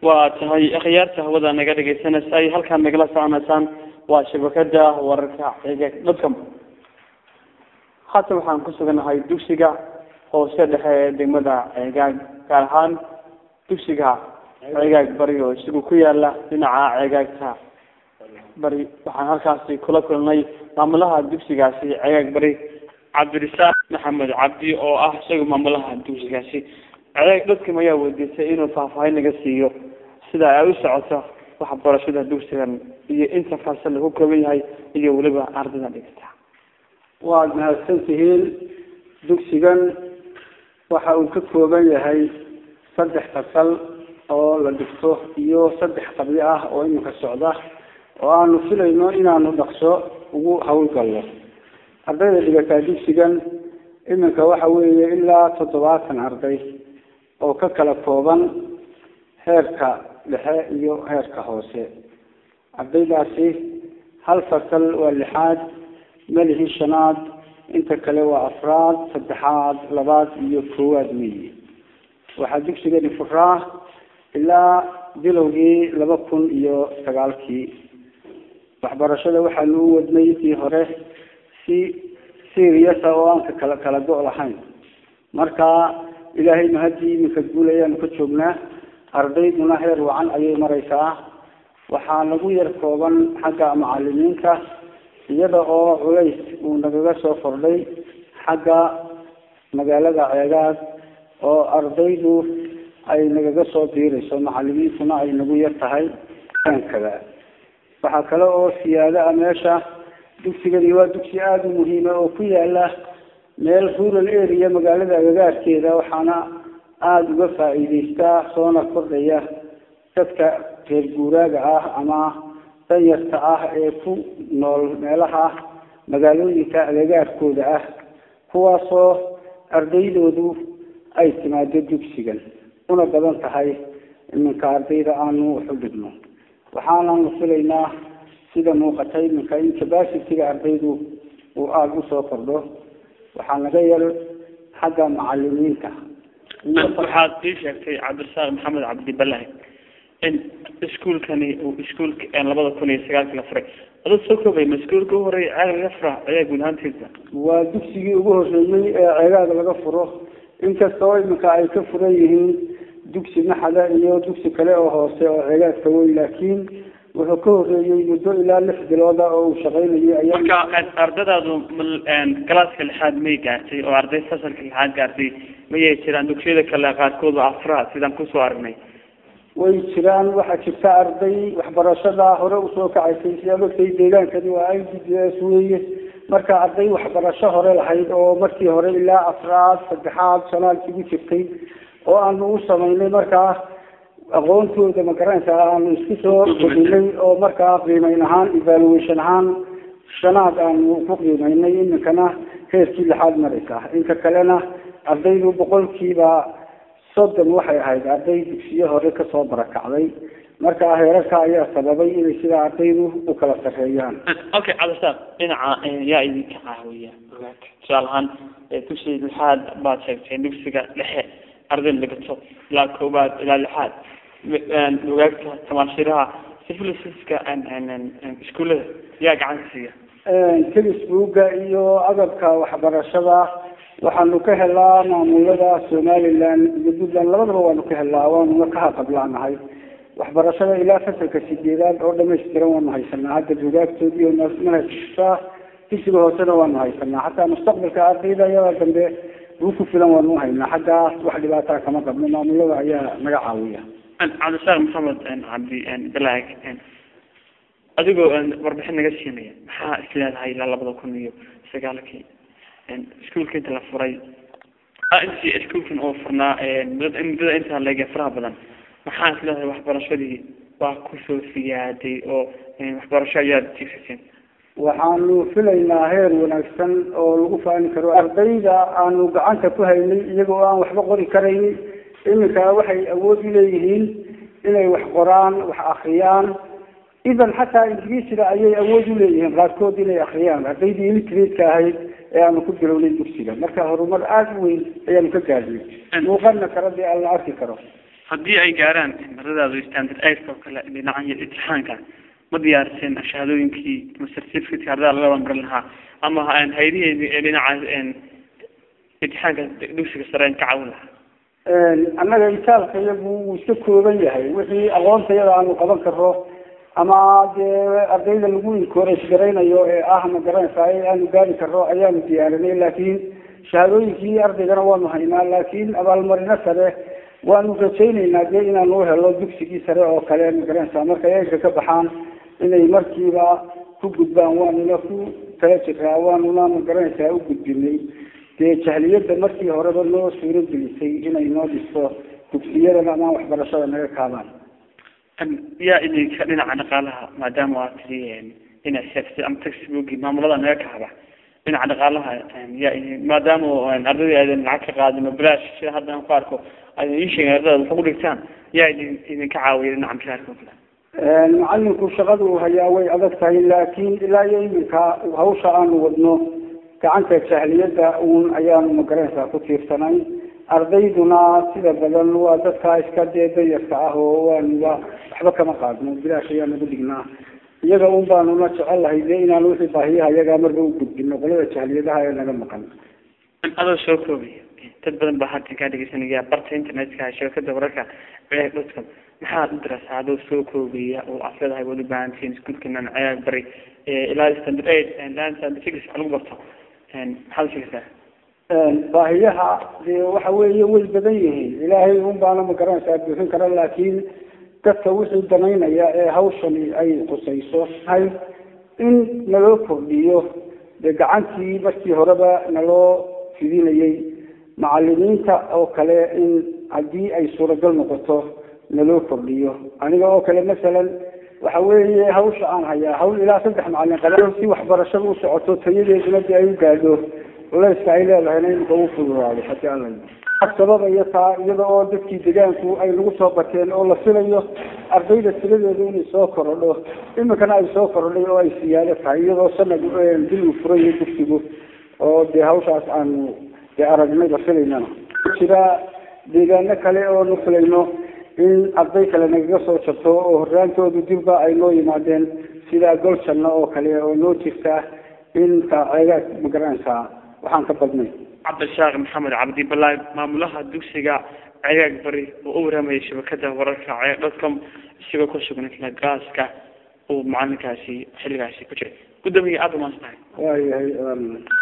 waa tahay akhyaarta hawada naga dhegeysanaysa ay halkaan nagala soconaysaan waa shabakada wararka ceegaag dadkam haatan waxaan ku suganahay dugsiga hoose dhexe ee degmada ceegaag gaar ahaan dugsiga ceegaag bari oo isagu ku yaala dhinaca ceegaagta bari waxaan halkaasi kula kulnay maamulaha dugsigaasi ceegaag bari cabdirisaaq maxamed cabdi oo ah isaga maamulaha dugsigaasi ceegaag dadkam ayaa weydiisay inuu faahfaahin naga siiyo sida ay u socoto waxbarashada dugsigan iyo inta fasal lagu kooban yahay iyo weliba ardayda dhigata waad mahadsan tihiin dugsigan waxa uu ka kooban yahay saddex fasal oo la dhigto iyo saddex qabyo ah oo iminka socda oo aanu filayno inaanu dhaqso ugu hawlgalno ardayda dhigataa dugsigan iminka waxa weeye ilaa toddobaatan arday oo ka kala kooban heerka dhexe iyo heerka hoose ardaydaasi hal fasal waa lixaad melihii shanaad inta kale waa afraad saddexaad labaad iyo koowaad weyi waxaa dugsigani furaa ilaa bilowgii laba kun iyo sagaalkii waxbarashada waxaanu u wadnay intii hore si seriasa oo aan ka kala kala go' lahayn marka ilaahaynu haddii iminka guul ayaanu ka joognaa ardayduna heer wacan ayay mareysaa waxaa nagu yar kooban xagga macalimiinta iyada oo culays uu nagaga soo kordhay xagga magaalada ceegaad oo ardaydu ay nagaga soo biirayso macalimiintuna ay nagu yar tahay kada waxaa kale oo siyaado ah meesha dugsigani waa dugsi aada u muhiima oo ku yaala meel rural area magaalada agagaarkeeda waxaana aada uga faa-iideystaa soona kordhaya dadka reer guuraaga ah ama danyarta ah ee ku nool meelaha magaalooyinka agagaarkooda ah kuwaasoo ardaydoodu ay timaado dugsigan una badan tahay iminka ardayda aanu waxu dhigno waxaananu filaynaa sida muuqata iminka in capacityga ardaydu uu aada usoo kordho waxaa naga yar xagga macalimiinta waxaad ii sheegtay cabdirasaaq maxamed cabdi balahi in iskuolkani uu iskuolka labada kun iyo sagaalki la furay ada soo koobay ma iskuolka u horeey ceeg laga fura ayaa guud ahaantiisa waa dugsigii ugu horeeyey ee ceegaada laga furo inkastoo iminka ay ka furan yihiin dugsi maxada iyo dugsi kale oo hoose oo ceegaadka weyn laakiin wuxuu ka horeeyey muddo ilaa lix bilooda oo uu shaqaynayay ayaa marka ardadaadu galaaska lixaad may gaartay oo arday fasalka lixaad gaartay mayay jiraan dugsiyada kale qaarkood oo afraad sidaan kusoo aragnay way jiraan waxaa jirta arday waxbarashada hore usoo kacaysay sidaa ogtay deegaankani waa i d b s weye marka arday waxbarasho hore lahayd oo markii hore ilaa afraad saddexaad shanaad isugu jirtay oo aanu u samaynay markaa aqoontooda magaranaysa aanu isku soo kordhinay oo markaa qiimeyn ahaan evaluation ahaan shanaad aanu ku qiimeynay iminkana heerkii lixaad mareysa inka kalena ardaydu boqolkiiba soddon waxay ahayd arday dugsiyo hore kasoo barakacday marka heerarka ayaa sababay inay sidaa ardaydu u kala sarreeyaan okay cabdisaaq dhinaca yaa idinka caawiya ogaata tusaale ahaan dugsiga lixaad baad sheegtay dugsiga dhexe arday dhigato ilaa koobaad ilaa lixaad ogaagta tamaashiraha civilisaska iskuullada yaa gacan ka siiya telesbooga iyo agabka waxbarashada waxaanu ka helaa maamulada somaliland iyo puntland labadaba waanu ka helaa waanuna ka haqablaanahay waxbarashada ilaa fasalka sideedaad oo dhamaystiran waanu haysanaa hadda bugaagtood iyo manhajka dugsiga hoosena waanu haysanaa xataa mustaqbalka ardayda iyada dambe uu ku filan waanu haynaa xaggaas wax dhibaataa kama qabno maamulada ayaa naga caawiya cabdisaaq maxamed cabdi balaag adigoo warbixin naga siinaya maxaa isleedahay ilaa labada kun iyo sagaalkii iskuolka inta la furay intii iskuolkan oo furnaa muddada intaa leege faraha badan maxaa isleedahay waxbarashadii waa kusoo siyaaday oo waxbarasho ayaad jigsaseen waxaanu filaynaa heer wanaagsan oo lagu faani karo ardayda aanu gacanta ku haynay iyagoo aan waxba qori karaynin iminka waxay awood u leeyihiin inay wax qoraan wax akriyaan idan xataa ingiriisiga ayay awood u leeyihiin qaarkood inay akriyaan ardaydii ilitreedka ahayd ee aanu ku bilownay dugsiga marka horumar aada u weyn ayaanu ka gaadnay muuqana kara dee aan la arki karo haddii ay gaaraan maradaadu standard eight oo kale dhinaca imtixaanka ma diyaariseen shahaadooyinkii ama certificate ardada laga waanbarin lahaa ama haydiheedii ee dhinaca imtixaanka dugsiga sare ka caawin lahaa annaga itaalka iyagu wuu iska kooban yahay wixii aqoonta iyada aanu qaban karo ama dee ardayda lagu encourage garaynayo ee ah ma garanaysaa ee aanu gaari karo ayaanu diyaarinay laakiin shahaadooyinkii ardaygana waanu haynaa laakiin abaalmarino sare waanu rajayneynaa dee inaanu helo dugsigii sare oo kale ma garanaysaa markay eega ka baxaan inay markiiba ku gudbaan waanuna ku tala jiraa waanuna ma garanaysaa u gudbinay dee jahliyadda markii horeba noo suuro gelisay inay noo dhisto dugsiyadana ama waxbarashada naga kaabaan yaa idinka dhinaca dhaqaalaha maadaama waa tiri inay sheeftay ama textbooki maamulada naga kaaba dhinaca dhaqaalaha yaa idin maadaama ardadii aydan lacag ka qaadin oo bilaash sida hadda aan ku arko aydan ii sheegin ardada wax ugu dhigtaan yaa idin idinka caawiya dhinaca mishaarka oo kale macalinku shaqada uu hayaa way adag tahay laakiin ilaa iyo iminka hawsha aanu wadno gacanta jahliyadda uun ayaanu magaranaysaa ku tiirsanay ardayduna sida badan waa dadka iska dee dayarka ah oo waanuba waxba kama qaadno bilaash ayaanu ugu dhignaa iyaga un baanuna jecel lahay dee inaanu wixii baahiyaha iyagaa marba u gudbino qolada jahliyadaha ee naga maqan adoo soo koobaya dad badan baa hadda kaa dhegeysanaya barta internetka shabakada wararka dadka maxaad u dirasa adoo soo koobaya oo aad leedahay waad u baahantihiin iskuulkanan cayaag bari ilaa standard eight ilaa standard six lagu barto maxaad usheegaysaa baahiyaha dee waxa weeye way badan yihiin ilaahay un baana ma garanaysaa buuxin kara laakiin dadka wixii danaynaya ee hawshani ay khusayso hay in naloo kordhiyo dee gacantii markii horeba naloo fidinayay macalimiinta oo kale in haddii ay suuragal noqoto naloo kordhiyo aniga oo kale masalan waxa weeye hawsha aan hayaa hawl ilaa saddex macalin qaba si waxbarashada u socoto tayadeeduna dee ay u gaadho culayska ay leedahayna imika u fududaado hadii alla sababaya taa iyada oo dadkii degaanku ay nagu soo bateen oo la filayo ardayda tiradeedu inay soo korodho imikana ay soo korodhay oo ay siyaado tahay iyadoo sanad dil uu furayo dugsigu oo dee hawshaas aanu dee aragnay la filaynana jira deegaano kale oo nu filayno in arday kale nagaga soo jabto oo horraantoodu dilba ay noo yimaadeen sida goljanna oo kale oo noo jirta in ceegaad ma garanaysaa waxaan ka badnay cabdishaaq maxamed cabdi balaay maamulaha dugsiga cegaag bari oo u waraamayay shabakada wararka ceeg dotcom isagoo ku sugan isla gaaska uu macalinkaasi xilligaasi ku jiray gudoomiye aada umaas tahay waayahay